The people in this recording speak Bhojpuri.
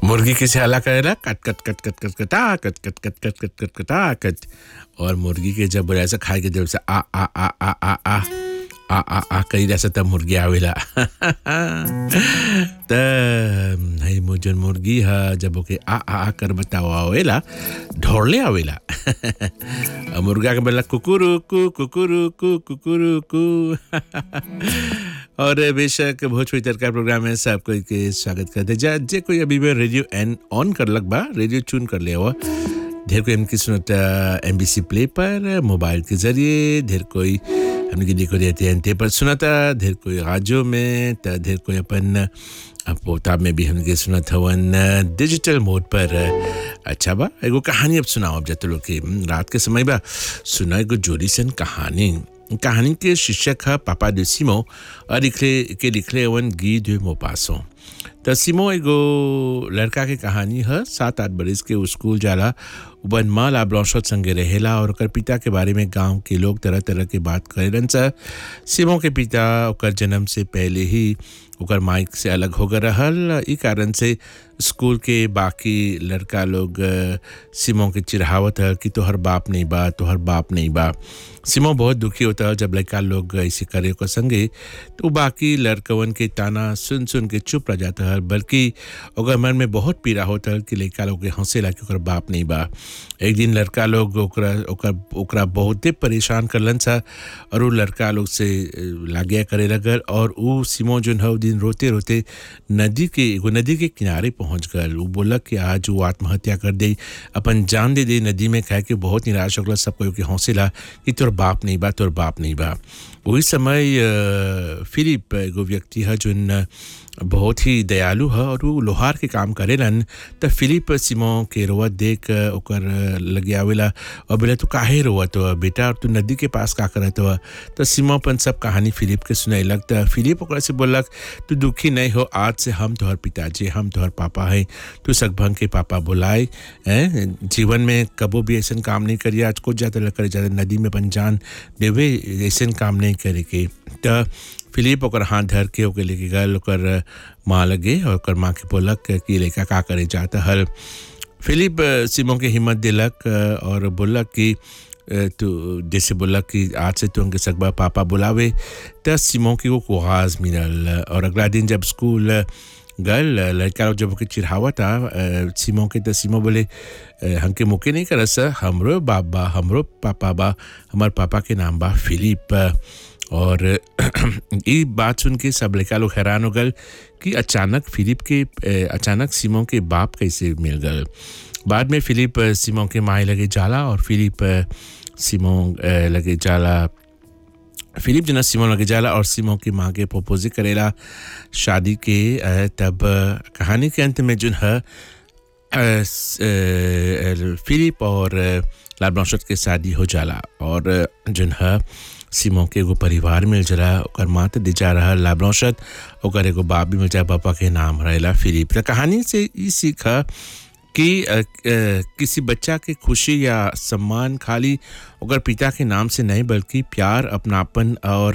मुर्गी कैसे हला करेला कट कट कट कट कट कटा कट कट कट कट कट कट कटा कट और मुर्गी के जब ऐसा खाए के जब से आ आ आ आ आ आ आ आ आ करी रहा तब मुर्गी आवेला त है मो जन मुर्गी ह जब ओके आ आ आ कर बताओ आवेला ढोरले आवेला और मुर्गा के बोला कुकुरु कु कुकुरु कु कुकुरु कु और बेशक भोजपुरी तड़का प्रोग्राम में सबको के स्वागत करते जा जे कोई अभी भी रेडियो एन ऑन कर लग बा रेडियो चून कर लिया हुआ ढेर कोई हमकी सुनता एम बी सी प्ले पर मोबाइल के जरिए ढेर कोई हमने देखो रहते हैं पर सुनाता ढेर कोई राजो में त ढेर कोई अपन पोता में भी हमने सुनत हवन डिजिटल मोड पर अच्छा बा एगो कहानी अब सुनाओ अब जत लोग के रात के समय बा सुना एगो जोड़ी सन कहानी कहानी के शीर्षक है पापा de सिमो और लिखले के लिखले हवन गी de मोपासो त सिमो एगो लड़का के कहानी है सात आठ बरिस के उ स्कूल जाला बन माँ ला ब्लॉशत संगे रहेला और ओकर पिता के बारे में गांव के लोग तरह तरह के बात करेलन सा सिमो के पिता ओकर जन्म से पहले ही ओकर माइक से अलग हो गए रहल ई कारण से स्कूल के बाकी लड़का लोग सिमो के चिढ़ावत है कि तोहर बाप नहीं बा तोहर बाप नहीं बा सिमो बहुत दुखी होता है जब लड़का लोग ऐसे करे को संगे तो बाकी लड़कवन के ताना सुन सुन के चुप रह जाता है बल्कि ओकर मन में बहुत पीड़ा होता है कि लड़का लोग के हंसेला कि ओकर बाप नहीं बा एक दिन लड़का लोग ओकरा ओकर ओकरा बहुते परेशान करलन सा और वो लड़का लोग से लागिया करे लगल और वो सिमो जो है दिन रोते रोते नदी के एगो नदी के किनारे पहुंच गल वो बोला कि आज वो आत्महत्या कर दे अपन जान दे दे नदी में कह के बहुत निराश होगल सब कोई के हौसला कि तोर बाप नहीं बा तोर बाप नहीं बा वही समय फिलिप एगो व्यक्ति है जो बहुत ही दयालु है और वो लोहार के काम करेलन त फिलिप सिमो के रोवत देख ओकर लगे आवेला और बोले तू काहे रोवत हो बेटा और तू नदी के पास का करत हो तो सिमो अपन सब कहानी फिलिप के सुनैलक त फिलिप ओकरा से बोलक तू दुखी नहीं हो आज से हम तोहर पिताजी हम तोहर पापा है तू सकभंग के पापा बुलाए हैं जीवन में कबो भी ऐसा काम नहीं करिए आज कुछ ज़्यादा करे ज़्यादा नदी में अपन जान देवे ऐसा काम नहीं करे के त फिलिप ओकर हाथ धर के ओके लेके गल ओकर माँ लगे और ओकर माँ के बोलक कि लड़का का करे जाता हल फिलिप सिमो के हिम्मत दिलक और बोलक कि तो जैसे बोला कि आज से तो उनके सकबा पापा बुलावे त सिमो की वो कुआज मिलल और अगला दिन जब स्कूल गल लड़का लोग जब ओके चिढ़ावा था सिमो के तो सिमो बोले हमके मुके नहीं कर सर हमरो बाप बा हमरो पापा बा हमार पापा के नाम बा फिलिप और ये बात सुन के सब लड़का लोग हैरान हो गए कि अचानक फिलिप के अचानक सिमो के बाप कैसे मिल गए बाद में फिलिप सिमो के माए लगे जाला और फिलिप सिमो लगे जाला फिलिप जना सिमो लगे जाला और सिमो की माँ के प्रपोज करेला शादी के तब कहानी के अंत में जो है फिलिप और लाल ब्रांशत के शादी हो जाला और जो है सिमो के एगो परिवार मिल जला ओकर माँ तो दिजा रहा लाब्रौशत ओकर एगो बाप भी मिल जाए पापा के नाम रहेला फिलिप तो कहानी से ये सीखा कि आ, आ, किसी बच्चा के खुशी या सम्मान खाली ओकर पिता के नाम से नहीं बल्कि प्यार अपनापन और